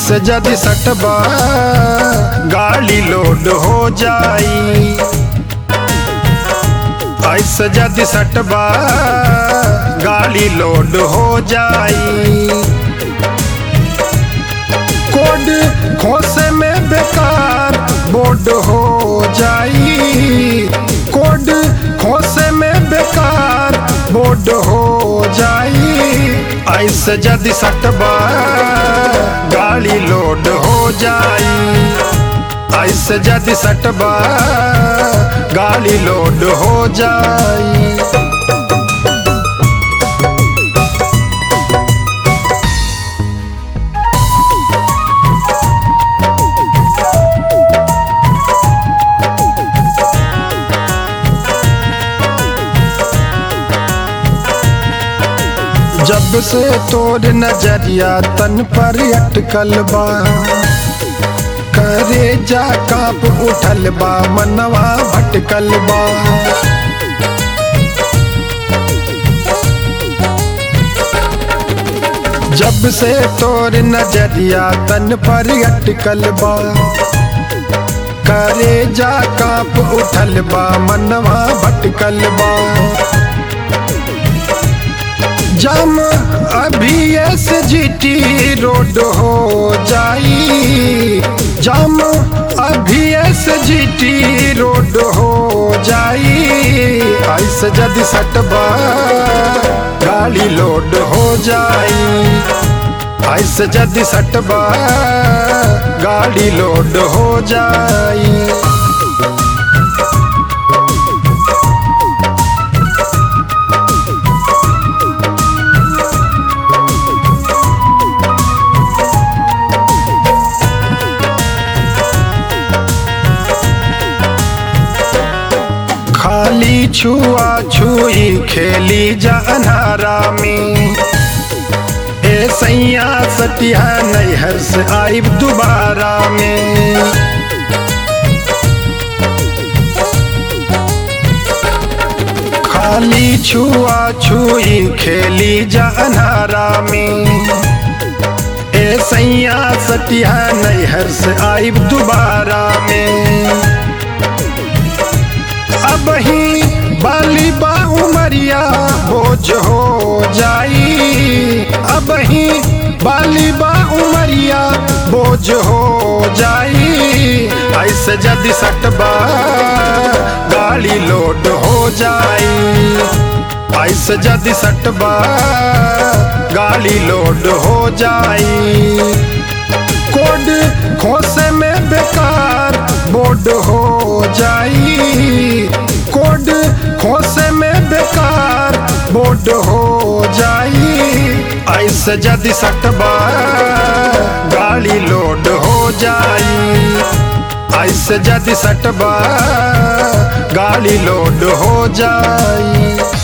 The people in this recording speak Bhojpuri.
ऐसे जदि सटबा गाड़ी लोड हो जाई ऐसे जदि सटबा गाड़ी लोड हो जाई कोड खोसे में बेकार बोर्ड हो जाई कोड खोसे में बेकार बोर्ड हो जाई ऐसे जदि सटबा गाड़ी लोड हो जाई ऐसे जदि सटबा गाड़ी लोड हो जाई जब से तोर नजरिया तन पर अटकल बा करे जा काप उठल बा मनवा भटकल बा जब से तोर नजरिया तन पर अटकल बा करे जा काप उठल बा मनवा भटकल बा जम अभी एस जी रोड हो जाई जम अभी एस जी रोड हो जाई ऐसे जदि सटबा गाड़ी लोड हो जाई ऐसे जदि सटबा गाड़ी लोड हो जाई खाली छुआ छुई खेली जा अनारा में ए सैया सटिया नैहर से आइब दोबारा में खाली छुआ छुई खेली जा अनारा में ए सैया सटिया नैहर से आइब दोबारा में अब ही बाली बा उमरिया बोझ हो जाई अब ही बाली बा उमरिया बोझ हो जाई ऐसे जदि सटबा गाड़ी लोड हो जाई ऐसे जदि सटबा गाड़ी लोड हो जाई कोड खोसे में बेकार बोर्ड हो जाई कोड खोसे में बेकार बोर्ड हो जाई ऐसे जदि सटबा गाड़ी लोड हो जाई ऐसे जदि सटबा गाड़ी लोड हो जाई